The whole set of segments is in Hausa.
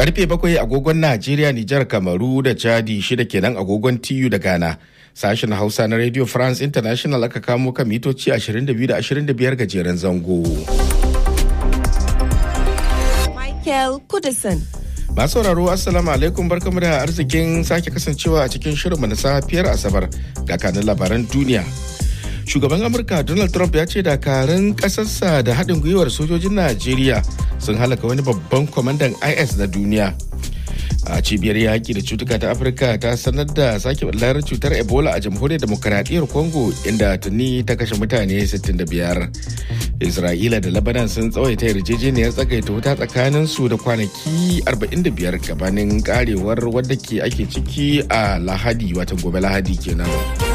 Karfe bakwai agogon Najeriya, Nijar, Kamaru da Chadi shida kenan agogon TU da Ghana. Sashen Hausa na Radio France International aka kamo kan mitoci 22 da 25 gajeren zango. Michael Kudison. Masu sauraro Assalamu alaikum barkamu da arzikin sake kasancewa a cikin shirinmu na safiyar Asabar ga kanin labaran duniya. Shugaban Amurka Donald Trump ya ce dakarun ƙasarsa da haɗin gwiwar sojojin Najeriya sun halaka wani babban kwamandan IS na duniya. A cibiyar yaƙi da cutuka ta Afirka ta sanar da sake ɓullar cutar Ebola a jamhuriyar demokaradiyyar Congo inda tuni ta kashe mutane 65. Isra'ila da Lebanon sun tsawaita yarjejeniyar tsagaita wuta tsakanin su da kwanaki 45 gabanin karewar wadda ke ake ciki a Lahadi watan gobe Lahadi kenan.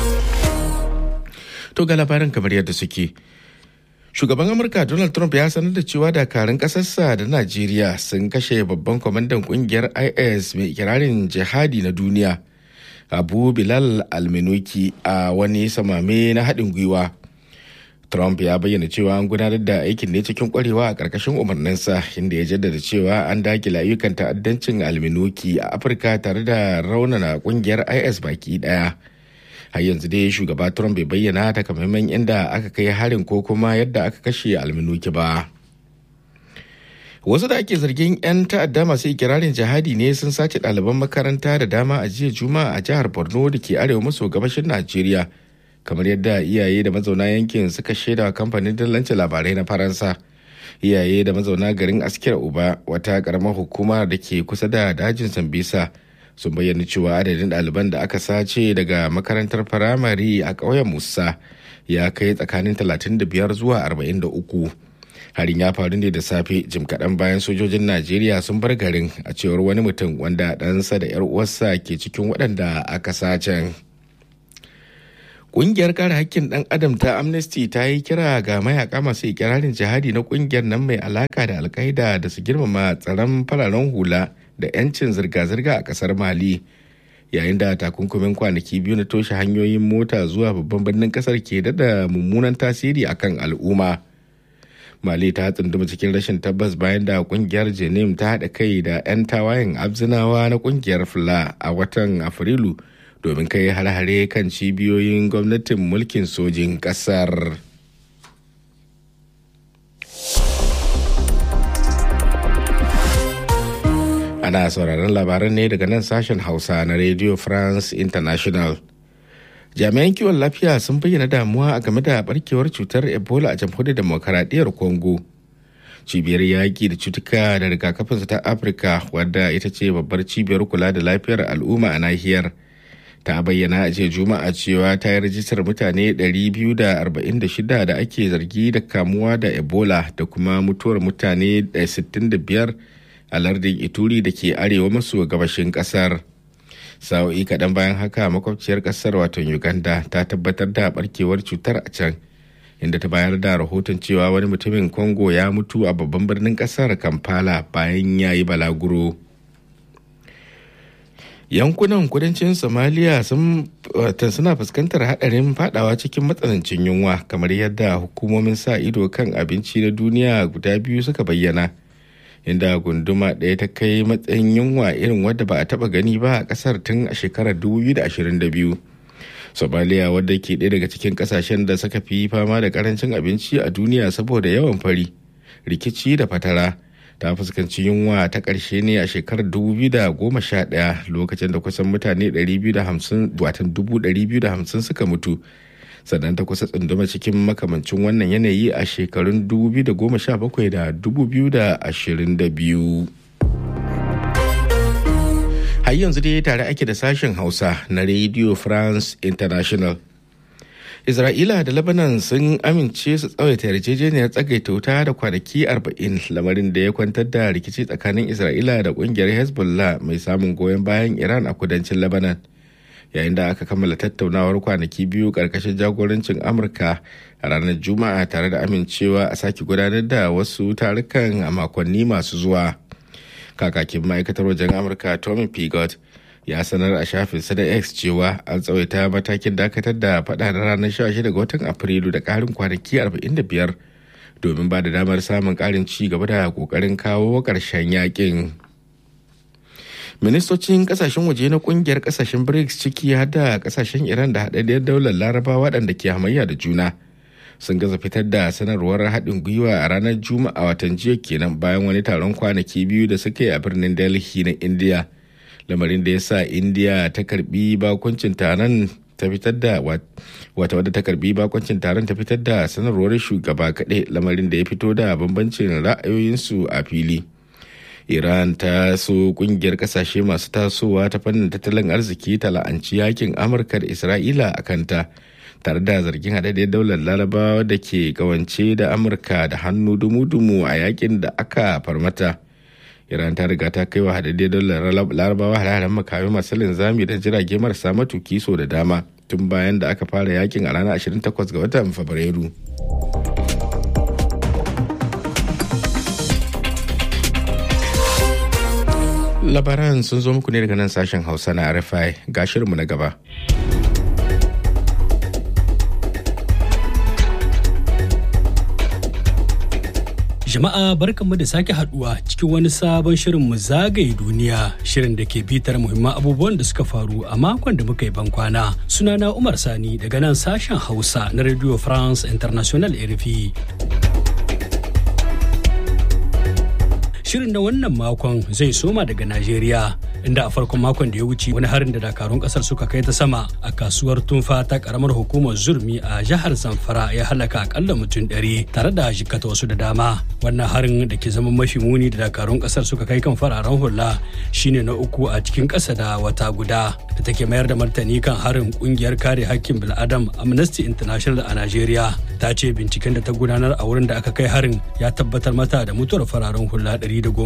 To ga labarin kamar yadda suke. Shugaban Amurka Donald Trump ya sanar da cewa dakarun ƙasarsa da Najeriya sun kashe babban kwamandan kungiyar IS mai ikirarin jihadi na duniya. Abu Bilal Alminuki a wani samame na haɗin gwiwa. Trump ya bayyana cewa an gudanar da aikin ne cikin kwarewa a ƙarƙashin umarninsa inda ya jaddada cewa an dakile ayyukan ta'addancin alminuki a Afirka tare da raunana ƙungiyar IS baki ɗaya. har yanzu dai shugaba trump bai bayyana takamaiman inda aka kai harin ko kuma yadda aka kashe alminuki ba wasu da ake zargin 'yan ta'adda masu ikirarin jihadi ne sun sace ɗaliban makaranta da dama a jiya juma'a a jihar borno da ke arewa maso gabashin najeriya kamar yadda iyaye da mazauna yankin suka shaida wa kamfanin dillancin labarai na faransa iyaye da mazauna garin askira uba wata karamar hukuma da ke kusa da dajin sambisa sun bayyana cewa adadin ɗaliban da aka sace daga makarantar firamare a ƙauyen musa ya kai tsakanin 35 zuwa 43 harin ya faru ne da safe jim kaɗan bayan sojojin najeriya sun bar garin a cewar wani mutum wanda ɗansa da 'yar uwarsa ke cikin waɗanda aka sacen Ƙungiyar kare hakkin ɗan adam ta Amnesty ta yi kira ga mayaka masu ikirarin jihadi na ƙungiyar nan mai alaka da alkaida da su girmama tsaron fararen hula da 'yancin zirga-zirga a kasar mali yayin da takunkumin kwanaki biyu na toshe hanyoyin mota zuwa babban birnin kasar ke dada mummunan tasiri akan al'umma mali ta tsunduma cikin rashin tabbas bayan da kungiyar jenim ta haɗa kai da 'yan tawayen abzinawa na kungiyar fula a watan afrilu domin kai hare-hare kan cibiyoyin gwamnatin mulkin sojin kasar. Ana sauraron labaran ne daga nan sashen Hausa na Radio France International. Jami'an kiwon lafiya sun bayyana damuwa a game da barkewar cutar Ebola a jamhuriyar demokaradiyyar Congo. Cibiyar yaƙi da cutuka da rigakafinsu ta Afirka wadda ita ce babbar cibiyar kula da lafiyar al'umma a nahiyar. Ta bayyana a jiya Juma'a cewa ta yi rajistar mutane 246 da ake zargi da kamuwa da Ebola da kuma mutuwar mutane 65 a lardin ituri da ke arewa maso gabashin kasar sa'o'i kaɗan bayan haka makwabciyar kasar wato uganda ta tabbatar da barkewar cutar a can inda ta bayar da rahoton cewa wani mutumin congo ya mutu a babban birnin kasar kampala bayan ya yi balaguro yankunan kudancin somalia sun suna fuskantar hadarin fadawa cikin matsanancin yunwa kamar yadda hukumomin sa ido kan abinci na duniya guda biyu suka bayyana inda gunduma ɗaya ta kai matsayin yunwa irin wadda ba a taɓa gani ba a ƙasar tun a shekarar 2022 somaliya wadda ke ɗaya daga cikin ƙasashen da suka fi fama da ƙarancin abinci a duniya saboda yawan fari rikici da fatara ta fuskanci yunwa ta ƙarshe ne a shekarar 2011 lokacin da kusan mutane 250 suka mutu sannan ta kusa tsunduma cikin makamancin wannan yanayi a shekarun 2017 da 2022 har yanzu dai tare ake da sashen hausa na radio france international isra'ila da lebanon sun amince su tsawaita yarjejeniyar tsagaita wuta da kwanaki 40 lamarin da ya kwantar da rikici tsakanin isra'ila da kungiyar hezbollah mai samun goyon bayan iran a kudancin lebanon yayin da aka kammala tattaunawar kwanaki biyu karkashin jagorancin amurka a ranar juma'a tare da amincewa a sake gudanar da wasu tarukan a makonni masu zuwa kakakin ma'aikatar wajen amurka tommy pigot ya sanar a shafinsa da x cewa an tsawaita matakin dakatar da fada na ranar 16 ga watan afrilu da karin kwanaki 45 domin ba da damar samun karin ci gaba da kokarin kawo ƙarshen yakin ministocin kasashen waje na kungiyar kasashen brics ciki har da kasashen iran da haɗaɗɗiyar daular laraba waɗanda ke hamayya da juna sun gaza fitar da sanarwar haɗin gwiwa a ranar juma'a watan jiya kenan bayan wani taron kwanaki biyu da suka yi a birnin delhi na india lamarin da ya sa india ta karbi bakuncin taron ta fitar da wata wadda ta karbi bakuncin taron ta fitar da sanarwar shugaba kaɗai lamarin da ya fito da bambancin ra'ayoyinsu a fili iran ta so kungiyar kasashe masu tasowa ta fannin tattalin arziki ta la'anci yakin amurka da isra'ila a kanta tare da zargin haɗaɗɗiyar daular larabawa da ke kawance da amurka da hannu dumu-dumu a yakin da aka farmata iran ta riga ta kai wa haɗaɗɗiyar daular larabawa hare-haren makami masu linzami da jirage marasa matuki so da dama tun bayan da aka fara yakin a ranar 28 ga watan fabrairu labaran sun zo muku ne daga nan sashen hausa na rfi ga shirinmu na gaba Jama'a barkanmu da sake haduwa cikin wani sabon shirin mu zagaye duniya shirin da ke bitar muhimman abubuwan da suka faru a makon da muka yi bankwana. Sunana Umar Sani daga nan sashen Hausa na Radio France International RFI. Shirin na wannan makon zai soma daga Najeriya inda a farkon makon da ya wuce wani harin da dakarun kasar suka kai ta sama a kasuwar tunfa ta karamar hukumar zurmi a jihar zamfara ya halaka akalla mutum ɗari tare da jikata wasu da dama wannan harin da ke zama mafi muni da dakarun kasar suka kai kan fararen hula shine na uku a cikin ƙasa da wata guda da take mayar da martani kan harin kungiyar kare hakkin bil'adam amnesty international a najeriya ta ce binciken da ta gudanar a wurin da aka kai harin ya tabbatar mata da mutuwar fararen hula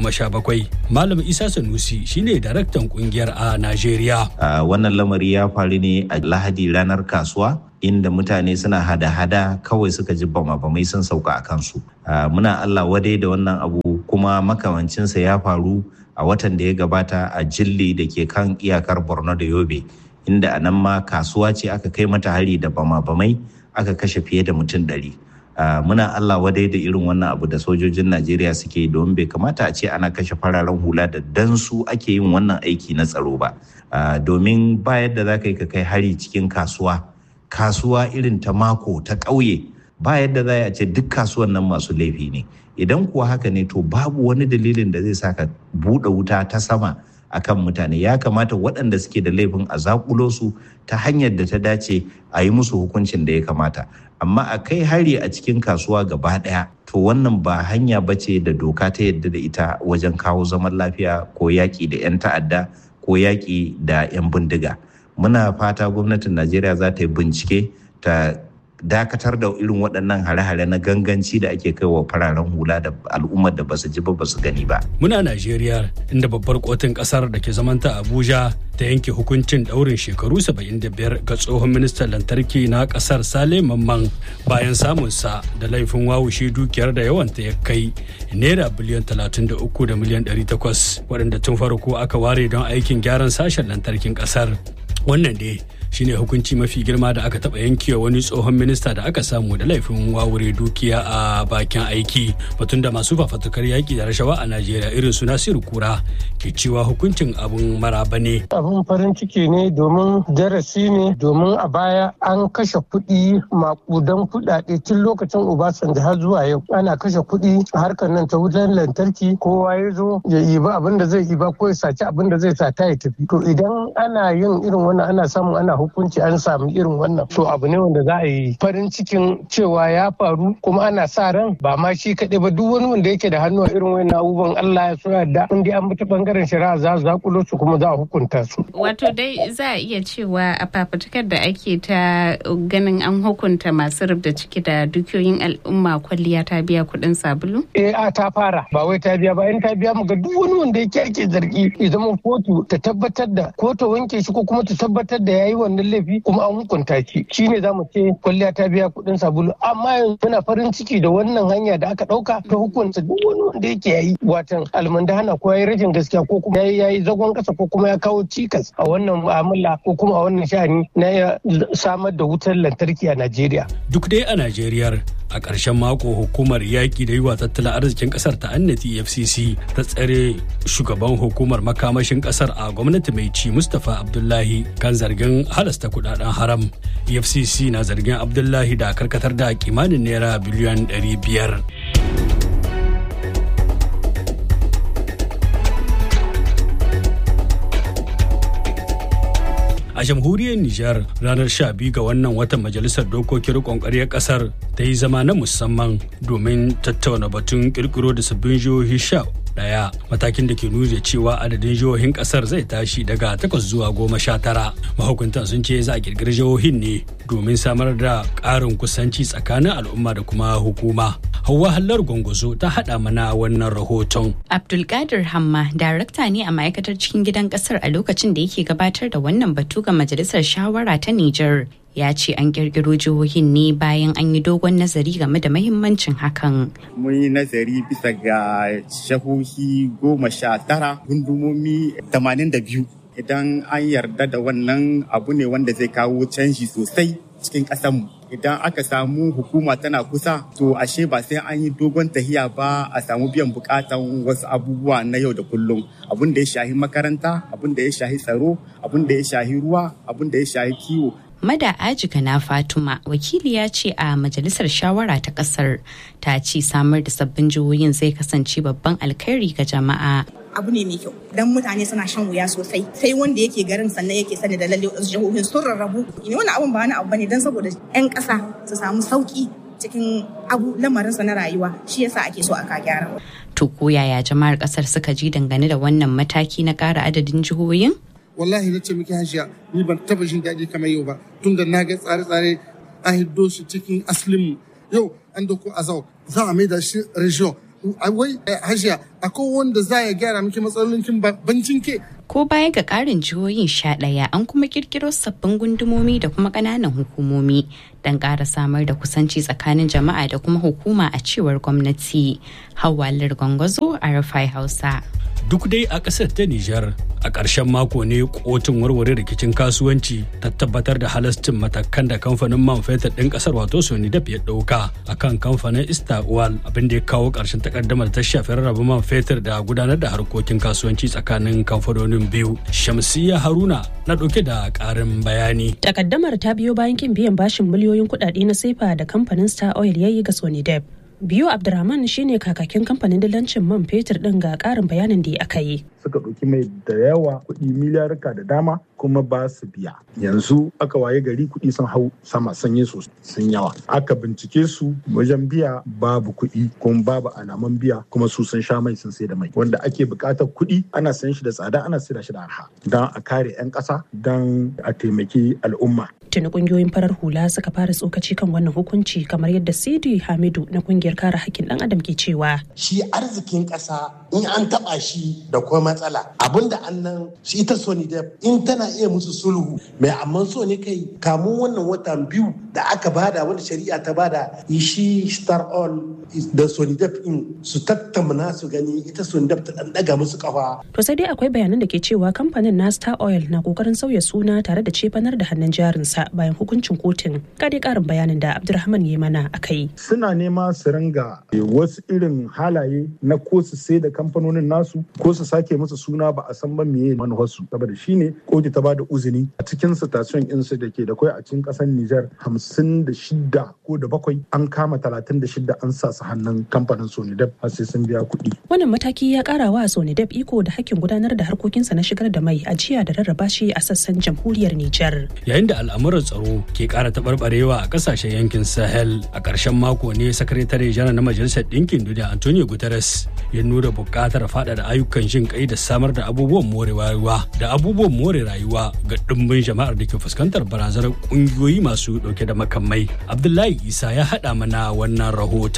117 malam isa sanusi shine daraktan kungiyar a najeriya wannan lamari ya faru ne a lahadi ranar kasuwa inda mutane suna hada-hada kawai suka ji bama-bamai sun sauka a kansu muna allah wadai da wannan abu kuma makamancinsa ya faru a watan da ya gabata a jilli da ke kan iyakar borno da yobe inda a nan ma kasuwa ce aka kai mata hari da bama-bamai aka kashe fiye da mutum ɗari. muna Allah wadai da irin wannan abu da sojojin Najeriya suke don bai kamata a ce ana kashe fararen hula da dan su ake yin wannan aiki na tsaro ba. domin ba yadda za ka yi ka kai hari cikin kasuwa, kasuwa irin ta mako ta ƙauye ba yadda za a ce duk kasuwan nan masu laifi ne. Idan kuwa haka ne to babu wani dalilin da zai sa ka buɗe wuta ta sama akan mutane ya kamata waɗanda suke da laifin a zakulo su ta hanyar da ta dace a yi musu hukuncin da ya kamata amma a kai hari a cikin kasuwa gaba ɗaya to wannan ba hanya ba ce da doka ta yadda da ita wajen kawo zaman lafiya ko yaƙi da 'yan ta'adda ko yaƙi da 'yan bindiga muna fata gwamnatin najeriya za ta yi bincike ta dakatar da irin waɗannan hare-hare na ganganci da ake kai wa fararen hula da al'ummar da basu ji ba basu gani ba. Muna Najeriya inda babbar kotun ƙasar da ke zamanta Abuja ta yanke hukuncin ɗaurin shekaru 75 ga tsohon ministan lantarki na ƙasar Sale Mamman bayan samunsa da laifin wawushe dukiyar da yawanta ya kai naira biliyan 33 da miliyan 800 waɗanda tun farko aka ware don aikin gyaran sashen lantarkin ƙasar. Wannan dai shine hukunci mafi girma da aka taba yankewa wani tsohon minista da aka samu da laifin wawure dukiya a bakin aiki batun da masu fafatukar yaki da rashawa a najeriya irin su nasiru kura ke cewa hukuncin abun maraba ne abun farin ciki ne domin darasi ne domin a baya an kashe kuɗi makudan kuɗaɗe tun lokacin obasanjo har zuwa yau ana kashe kuɗi a harkar nan ta wutar lantarki kowa ya zo ya iba abin da zai iba ko ya saci abin da zai sata ya tafi to idan ana yin irin wannan ana samun ana hukunci an samu irin wannan to abu ne wanda za a yi farin cikin cewa ya faru kuma ana sa ran ba ma shi kaɗai ba duk wani wanda yake da hannu a irin wannan abubuwan Allah ya so da in dai an bi ta bangaren shari'a za su zakulo su kuma za a hukunta su. Wato dai za a iya cewa a fafutukar da ake ta ganin an hukunta masu rubda ciki da dukiyoyin al'umma kwalliya ta biya kuɗin sabulu? Eh a ta fara ba wai ta biya ba in ta biya mu ga duk wani wanda yake ake zargi ya zama kotu ta tabbatar da ko ta wanke shi ko kuma ta tabbatar da yayi wannan wannan laifi kuma an hukunta shi shine zamu ce kwalliya ta biya kuɗin sabulu amma yanzu muna farin ciki da wannan hanya da aka ɗauka ta hukunta duk wani wanda yake yayi watan almundahana ko yayi rajin gaskiya ko kuma yayi yayi zagon kasa ko kuma ya kawo cikas a wannan mu'amala ko kuma a wannan sha'ani na samar da wutar lantarki a Najeriya. Duk dai a Najeriya a ƙarshen mako hukumar yaƙi da yiwa tattalin arzikin ƙasar ta annati efcc ta tsare shugaban hukumar makamashin ƙasar a gwamnati mai ci mustapha abdullahi kan zargin halasta kudaden haram efcc na zargin abdullahi da karkatar da kimanin naira biliyan 500 a jamhuriyar Nijar ranar 12 ga wannan watan majalisar dokokin rikon ƙaryar ƙasar ta yi zama na musamman domin tattauna batun kirkiro da sabbin jihohi sha daya matakin da ke nuna cewa adadin jihohin kasar zai tashi daga takwas zuwa goma sha tara mahukuntan sun ce za a kirkiri jihohin ne domin samar da ƙarin kusanci tsakanin al'umma da kuma hukuma hauwa hallar gwangwazo ta haɗa mana wannan rahoton abdulkadir hamma darakta ne a ma'aikatar cikin gidan kasar a lokacin da yake gabatar da wannan batu ga majalisar shawara ta niger ya ce an kirkiro jihohin ne bayan an yi dogon nazari game da mahimmancin hakan. Mun yi nazari bisa ga shahohi goma sha tara gundumomi tamanin da biyu. Idan an yarda da wannan abu ne wanda zai kawo canji sosai cikin ƙasanmu. Idan aka samu hukuma tana kusa, to ashe ba sai an yi dogon tahiya ba a samu biyan bukatan wasu abubuwa na yau da kullum. Abun da ya shahi makaranta, abun da ya shahi tsaro, abun da ya shahi ruwa, abun da ya shahi kiwo, Mada Ajika na Fatuma wakiliya ce a majalisar shawara ta kasar ta ce samar da sabbin jihohin zai kasance babban alkhairi ga jama'a. abu ne mai kyau dan mutane suna shan wuya sosai sai wanda yake garin sannan yake sani da lalle wasu jihohin sun rarrabu ne wani abun ba wani abu bane dan saboda yan ƙasa su samu sauki cikin abu lamarinsa na rayuwa shi yasa ake so aka gyara. To ko yaya jama'ar kasar suka ji dangane da wannan mataki na ƙara adadin jihohin? wallahi na ce miki hajiya ni ban taba jin daɗi kamar yau ba tunda na ga tsare-tsare an hiddo shi cikin aslinmu yau an doko azau za a mai da shi region wai hajiya akwai wanda za ya gyara miki matsalolin bancin ke ko baya ga karin jihohin sha ɗaya an kuma kirkiro sabbin gundumomi da kuma ƙananan hukumomi don ƙara samar da kusanci tsakanin jama'a da kuma hukuma a cewar gwamnati hawalar gwangwazo a rafai hausa duk dai a ƙasar ta Nijar a ƙarshen mako ne kotun warware rikicin kasuwanci ta tabbatar da halascin matakan da kamfanin man fetur ɗin ƙasar wato Sonidap ya ɗauka a kan kamfanin Istawal abin da ya kawo ƙarshen takaddamar ta shafi rarraba man fetur da gudanar da harkokin kasuwanci tsakanin kamfanonin biyu. Shamsiyya Haruna na ɗauke da ƙarin bayani. Takaddamar ta biyo bayan kin biyan bashin miliyoyin kuɗaɗe na sefa da kamfanin Star Oil ya yi ga Sonidap. biyu abdurrahman shine kakakin kamfanin dillancin man fetur din ga karin bayanin da aka yi suka ɗauki mai da yawa kuɗi miliyarka da dama kuma ba su biya yanzu aka waye gari kuɗi sun hau sama sanye su sun yawa aka bincike su wajen biya babu kuɗi kuma babu alaman biya kuma su sun sha mai sun sai da mai wanda ake buƙatar kuɗi ana sayan shi da tsada ana sayar shi da arha don a kare 'yan ƙasa don a taimaki al'umma tuni kungiyoyin farar hula suka fara tsokaci kan wannan hukunci kamar yadda sidi hamidu na kungiyar kare hakkin dan adam ke cewa shi arzikin ƙasa in an taɓa shi da kuma matsala abinda annan shi ita sony da in tana iya musu sulhu mai amma so ne kai kamun wannan watan biyu da aka bada wanda shari'a ta bada shi star all da sony in su tattauna su gani ita sony ta dan daga musu kafa to sai dai akwai bayanan da ke cewa kamfanin na star oil na kokarin sauya suna tare da cefanar da hannun jarinsa bayan hukuncin kotun dai karin bayanin da abdulrahman ya mana a kai suna nema su ringa wasu irin halaye na ko su sai da kamfanonin nasu ko su sake musu suna ba a san ba meye manufarsu saboda shine kotu ta bada uzini a cikin station insu da ke da kwai a cikin kasar Nijar hamsin da shida ko da bakwai an kama talatin da shida an sa su hannun kamfanin Sonidep har sai sun biya kuɗi. Wannan mataki ya ƙara wa Sonidep iko da hakkin gudanar da harkokinsa na shigar da mai ajiya da rarraba shi a sassan jamhuriyar Nijar. Yayin da al'amuran tsaro ke ƙara taɓarɓarewa a ƙasashen yankin Sahel a ƙarshen mako ne sakatare janar na Majalisar Ɗinkin Duniya Antonio Guterres ya nuna buƙatar faɗaɗa ayyukan jin kai da samar da abubuwan more rayuwa da abubuwan more rayuwa ga ɗimbin jama'ar da ke fuskantar barazanar ƙungiyoyi masu ɗauke da makamai. Abdullahi Isa ya haɗa mana wannan rahoton.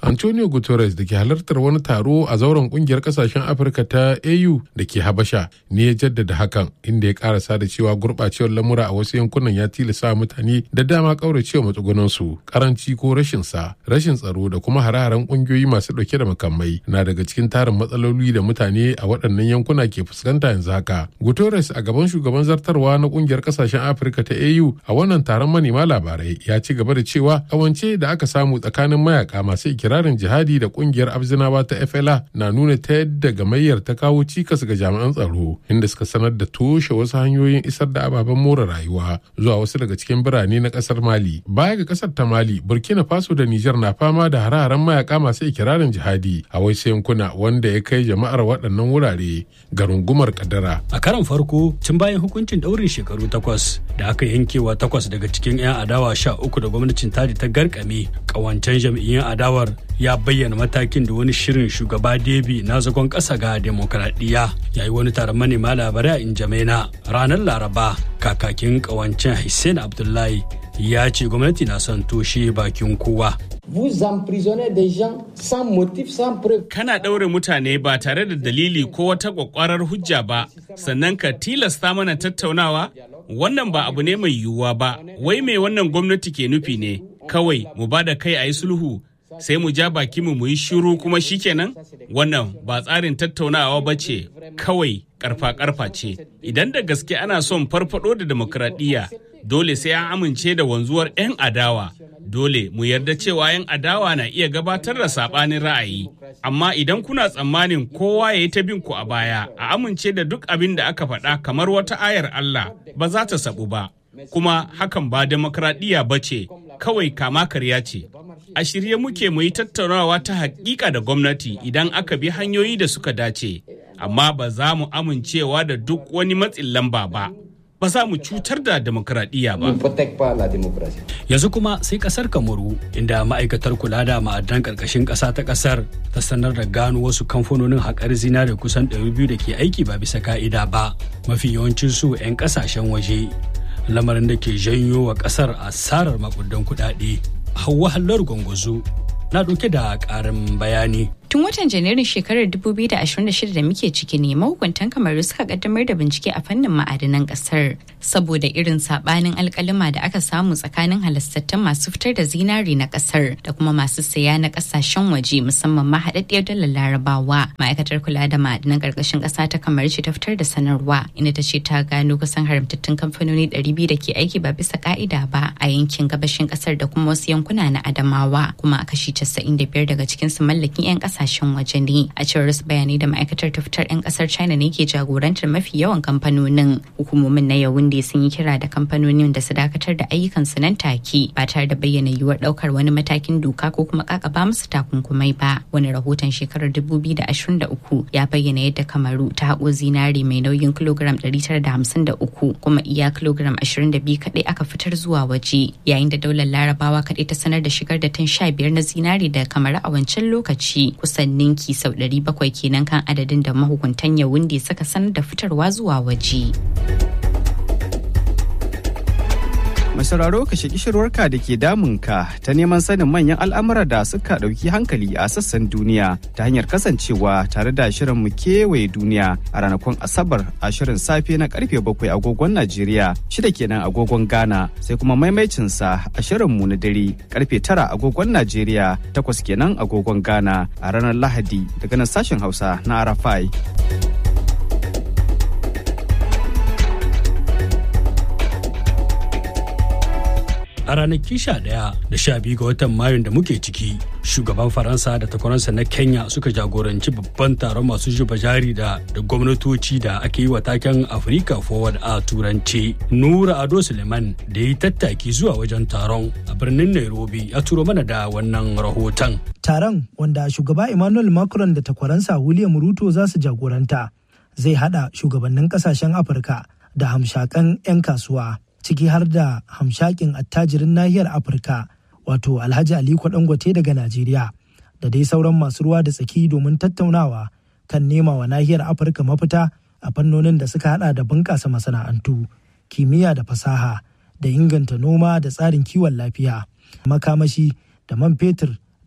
Antonio Guterres da ke halartar wani taro a zauren kungiyar kasashen Afirka ta AU da ke Habasha ne ya jaddada hakan inda ya karasa da cewa gurɓacewar lamura a wasu yankunan ya tilasa mutane da dama kauracewa matsugunansu karanci ko rashin sa rashin tsaro da kuma hare-haren kungiyoyi masu ɗauke da makamai na daga cikin tarin matsaloli da mutane a waɗannan yankuna ke fuskanta yanzu haka. Guterres a gaban shugaban zartarwa na kungiyar kasashen Afirka ta AU a wannan taron manema labarai ya ci gaba da cewa kawance da aka samu tsakanin mayaka masu ikirarin jihadi da kungiyar abzinawa ta FLA na nuna ta yadda gamayyar ta kawo cikas ga jami'an tsaro inda suka sanar da toshe wasu hanyoyin isar da ababen more rayuwa zuwa wasu daga cikin birane na kasar Mali. Baya ga kasar ta Mali, Burkina Faso da Nijar na fama da hare-haren mayaka masu ikirarin jihadi a wasu yankuna wanda ya kai jama'ar waɗannan wurare ga rungumar kadara. A karan farko tun bayan hukuncin ɗaurin shekaru takwas da aka yankewa takwas daga cikin 'yan adawa sha uku da gwamnatin tadi ta garkame kawancen jam'iyyun adawar ya bayyana matakin da wani shirin shugaba debi na zagon ƙasa ga demokradiyya ya yi wani taron manema labarai a injamena ranar laraba kakakin kawancen hussein abdullahi ya ce gwamnati na son toshe bakin kowa Vous emprisonnez des gens sans motif, sans preuve. Kana ɗaure mutane ba tare da dalili ko wata ƙwaƙwarar hujja ba, sannan ka tilasta mana tattaunawa? Wannan ba abu ne mai yiwuwa ba, wai mai wannan gwamnati ke nufi ne, kawai mu ba da kai a yi sulhu, sai mu ja baki mu mu yi shiru kuma shikenan? Wannan ba tsarin tattaunawa ba ce, kawai karfa-karfa ce. Idan da gaske ana son farfado da demokradiyya, dole sai an amince da wanzuwar 'yan adawa. dole mu yarda cewa 'yan adawa na iya gabatar da saɓanin ra'ayi amma idan kuna tsammanin kowa ya yi ta bin ku a baya a amince da duk abin da aka faɗa kamar wata ayar Allah ba za ta sabu ba kuma hakan ba demokradiyya ba ce kawai kama karya ce a shirye muke mu yi tattaunawa ta hakika da gwamnati idan aka bi hanyoyi da suka dace amma ba za mu amincewa da duk wani matsin lamba ba ba za mu cutar da demokradiyya ba. Yanzu kuma sai kasar Kamaru inda ma'aikatar kula da ma'adan karkashin ƙasa ta ƙasar ta sanar da gano wasu kamfanonin haƙar zinare kusan 200 da ke aiki ba bisa ka'ida ba mafi yawancin su 'yan ƙasashen waje lamarin da ke janyo wa ƙasar asarar makudan kuɗaɗe. Hauwa Hallar Gwangwazo na ɗauke da ƙarin bayani. Tun watan Janairun shekarar 2026 da muke ciki ne mahukuntan kamaru suka kaddamar da bincike a fannin ma'adanan kasar saboda irin sabanin alkalima da aka samu tsakanin halastattun masu fitar da zinari na kasar da kuma masu saya na kasashen waje musamman ma haɗaɗɗiyar dalar larabawa. Ma'aikatar kula da ma'adanan ƙarƙashin ƙasa ta kamar ce ta fitar da sanarwa inda ta ce ta gano kusan haramtattun kamfanoni 200 da ke aiki ba bisa ka'ida ba a yankin gabashin ƙasar da kuma wasu yankuna na Adamawa kuma a kashi 95 daga cikinsu mallakin 'yan ƙasa kasashen waje ne a cewar wasu bayanai da ma'aikatar ta fitar 'yan kasar china ne ke jagorantar mafi yawan kamfanonin hukumomin na yawunde sun yi kira da kamfanonin da su dakatar da ayyukansu nan take ba tare da bayyana yiwuwar daukar wani matakin doka ko kuma kakaba musu takunkumai ba wani rahoton shekarar 2023 ya bayyana yadda kamaru ta haƙo zinari mai nauyin kilogram 953 kuma iya kilogram 22 kaɗai aka fitar zuwa waje yayin da daular larabawa kaɗai ta sanar da shigar da tan 15 na zinari da kamar a wancan lokaci kusan ninki sau 700 kenan kan adadin da mahukuntan yawunde suka sanar da fitarwa zuwa waje. Mai sauraro ka shaki shirwarka da ke damunka ta neman sanin manyan al'amura da suka ɗauki hankali a sassan duniya ta hanyar kasancewa tare da shirin mu kewaye duniya a ranakun Asabar a shirin safe na karfe bakwai agogon Najeriya shida kenan agogon Ghana sai kuma maimaicinsa a shirin mu na dare karfe tara agogon Najeriya takwas kenan agogon Ghana a ranar Lahadi daga nan sashen Hausa na Arafai. a ranaki sha ɗaya da sha biyu ga watan mayun da muke ciki shugaban faransa da takwaransa na kenya suka jagoranci babban taron masu zuba jari da da gwamnatoci da ake yi wa taken africa forward a turanci nura ado suleiman da ya yi tattaki zuwa wajen taron a birnin nairobi ya turo mana da wannan rahoton taron wanda shugaba emmanuel macron da takwaransa william ruto za su jagoranta zai hada shugabannin kasashen afirka da hamshakan 'yan kasuwa ciki har da hamshakin attajirin nahiyar afirka wato alhaji aliko dangote daga najeriya da dai sauran masu ruwa da tsaki domin tattaunawa kan nema wa nahiyar afirka mafita a fannonin da suka hada da bunƙasa masana'antu kimiyya da fasaha da inganta noma da tsarin kiwon lafiya makamashi da man fetur da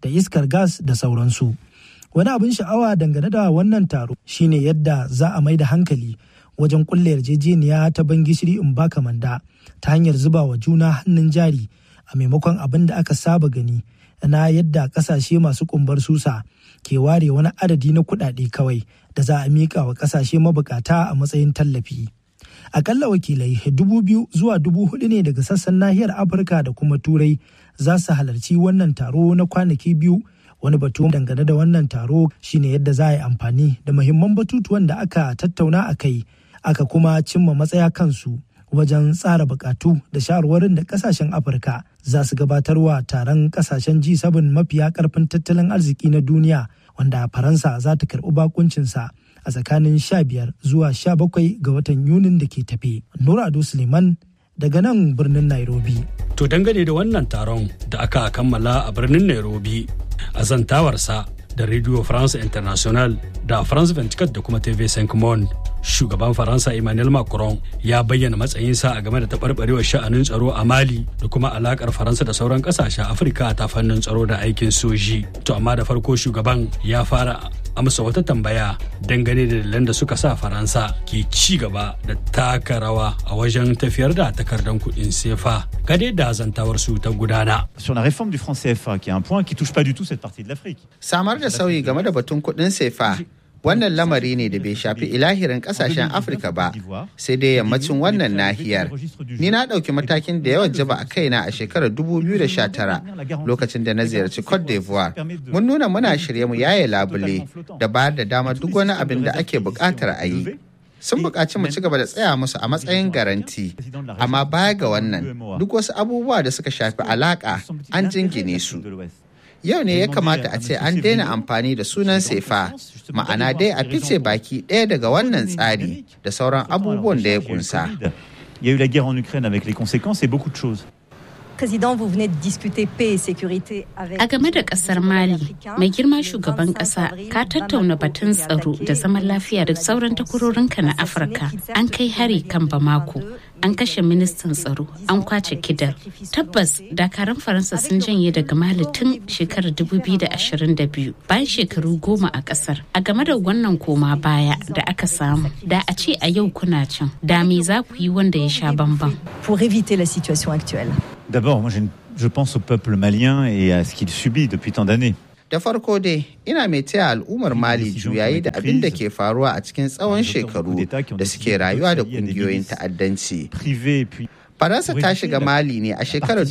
da iskar gas da sauransu. Wani abin sha'awa dangane da wannan taro shine yadda za a mai da hankali wajen kulle yarjejeniya ta ban gishiri in baka manda ta hanyar zuba wa juna hannun jari a maimakon abin da aka saba gani na yadda kasashe masu kumbar susa ke ware wani adadi na kuɗaɗe kawai da za a miƙa wa kasashe mabukata a matsayin tallafi. Akalla wakilai dubu biyu zuwa dubu hudu ne daga sassan nahiyar Afirka da kuma Turai za su halarci wannan taro na kwanaki biyu wani batu dangane da wannan taro shine yadda za a yi amfani da muhimman batutuwan da aka tattauna a kai aka kuma cimma matsaya kansu wajen tsara bukatu da shawarwarin da kasashen afirka za su gabatarwa taron kasashen G7 mafiya karfin tattalin arziki na duniya wanda faransa za ta karbi bakuncinsa a tsakanin 15 zuwa 17 ga watan yunin da ke tafe nura ado suleiman daga nan birnin nairobi To dangane da wannan taron da aka kammala a birnin Nairobi a zantawarsa da Radio France International da France 24 da kuma TV5 Monde. Shugaban Faransa Emmanuel Macron ya bayyana matsayinsa a game da taɓarɓarewar sha'anin tsaro a Mali da kuma alakar Faransa da sauran ƙasashen Afirka ta fannin tsaro da aikin soji. To amma da farko shugaban ya fara amsa wata tambaya dangane da dalilan da suka sa faransa ke ci gaba da taka rawa a wajen tafiyar da takardar kuɗin sefa gade da zantawar su ta gudana. Sur la réforme du franc CFA, qui est un point qui touche pas du tout cette partie de l'Afrique. Samar da sauyi game da batun kuɗin sefa wannan lamari ne da bai shafi ilahirin kasashen afirka ba sai dai yammacin wannan nahiyar ni na ɗauki matakin da yawan jaba a kaina a shekarar 2019 lokacin da na ziyarci cote d'ivoire mun nuna muna shirye mu yaye labule da bayar da damar duk wani abin da ake buƙatar a yi sun buƙaci mu ci gaba da tsaya musu a matsayin garanti amma baya ga wannan duk wasu abubuwa da suka shafi alaƙa an jingine su yau ne ya kamata a ce an daina amfani da sunan sefa ma'ana dai a fice baki ɗaya daga wannan tsari da sauran abubuwan da ya kunsa. Il y a eu la guerre en Ukraine avec les conséquences et beaucoup de choses. Président, vous venez de discuter paix et sécurité avec... A game da kasar Mali, mai girma shugaban kasa ka tattauna batun tsaro da zaman lafiya da sauran takwarorinka na Afirka. An kai hari kan Bamako, an kashe ministan tsaro, an kwace kidal. Tabbas, dakaran Faransa sun janye daga Mali tun shekarar 2022 bayan shekaru goma a kasar. A game da wannan koma baya da aka samu, da a ce a yau kuna can, da me za ku yi wanda ya sha bamban. Pour éviter la situation actuelle. D'abord, moi, je pense au peuple malien et à ce qu'il subit depuis tant d'années. Da farko dai, ina mai taya al'ummar Mali juyayi da abin da ke faruwa a cikin tsawon shekaru da suke rayuwa da kungiyoyin ta'addanci. Faransa ta shiga Mali ne a shekarar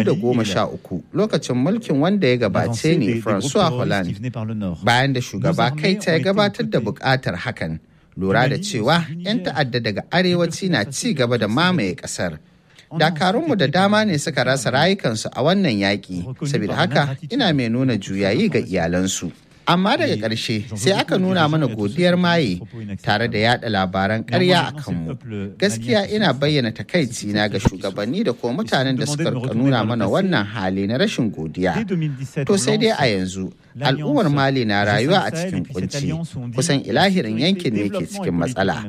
2013 lokacin mulkin wanda ya gabace ne François Hollande bayan da shugaba kai ta ya gabatar da bukatar hakan lura da cewa 'yan ta'adda daga arewaci na ci gaba da mamaye kasar. dakarunmu da dama ne suka rasa rayukansu a wannan yaƙi saboda haka ina mai nuna juyayi ga iyalansu amma daga ƙarshe sai aka nuna mana godiyar maye tare da yada labaran ƙarya a kanmu gaskiya ina bayyana takaici na ga shugabanni da kuma mutanen da suka nuna mana wannan hali na rashin godiya to sai dai a yanzu al'ummar mali na rayuwa a cikin kunci kusan ilahirin yankin ne ke cikin matsala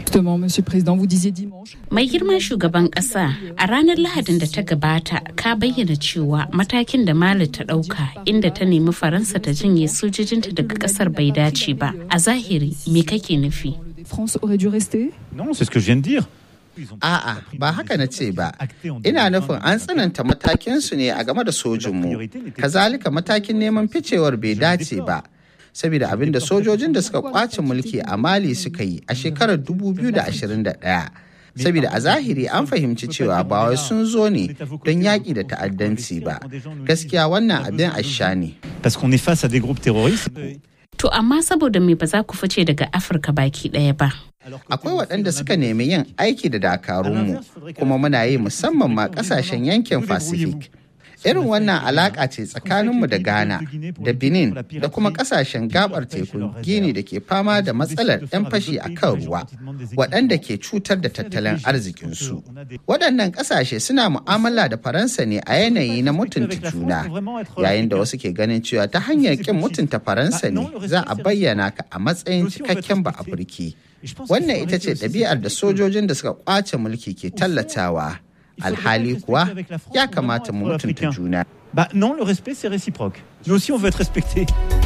mai girman shugaban kasa a ranar lahadin da ta gabata ka bayyana cewa matakin da mali ta dauka inda ta nemi faransa ta jinye sojojinta daga kasar bai dace ba a zahiri me kake nufi Non, c'est ce que je viens de dire. A'a, ba haka na ce ba. Ina nufin an tsananta matakinsu ne a game da sojinmu. Kazalika matakin neman ficewar bai dace ba. Saboda abin da sojojin da suka kwace mulki a Mali suka yi a shekarar 2021. Saboda a zahiri an fahimci cewa ba wai sun zo ne don yaƙi da ta'addanci ba. Gaskiya wannan abin asha ne. Parce qu'on est face à des groupes terroristes. To amma saboda me ba za ku fice daga Afirka baki ɗaya ba. Akwai waɗanda suka nemi yin aiki da dakarunmu kuma muna yi musamman ma ƙasashen yankin Pacific. Irin wannan alaƙa ce tsakaninmu da Ghana, da Benin, da kuma ƙasashen gabar tekun Gini da ke fama da matsalar 'yan fashi a kan ruwa, waɗanda ke cutar da tattalin arzikinsu. Waɗannan ƙasashe suna mu'amala da Faransa ne a yanayi na mutunta juna, yayin da wasu ke ganin cewa ta hanyar ƙin mutunta Faransa ne za a bayyana ka a matsayin cikakken ba Afirki. Wannan ita ce ɗabi'ar da sojojin da suka ƙwace mulki ke tallatawa. alhali kuwa ya kamata mu mutunta juna. Bah non, le respect c'est réciproque. Nous aussi on veut être respecté.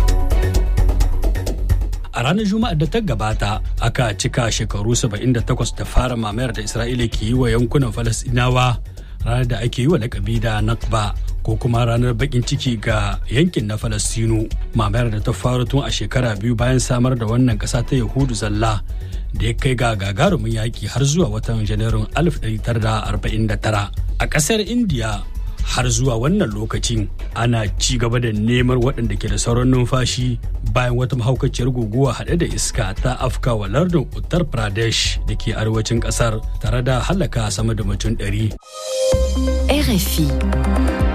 a ranar juma'ar da ta gabata aka cika shekaru 78 da fara mamayar da isra'ila ke yi wa yankunan falasinawa ranar da ake yi wa lakabi da nakba ko kuma ranar bakin ciki ga yankin na falastinu mamayar da ta faru tun a shekara biyu bayan samar da wannan kasa ta yahudu zalla da ya kai ga gagarumin yaki har zuwa watan janairun 1949 a kasar indiya har zuwa wannan lokacin ana ci gaba da neman waɗanda ke da sauran numfashi bayan wata mahaukaciyar guguwa haɗe da iska ta afka wa lardin uttar pradesh da ke arewacin ƙasar tare da halaka sama da mutum ɗari. RFI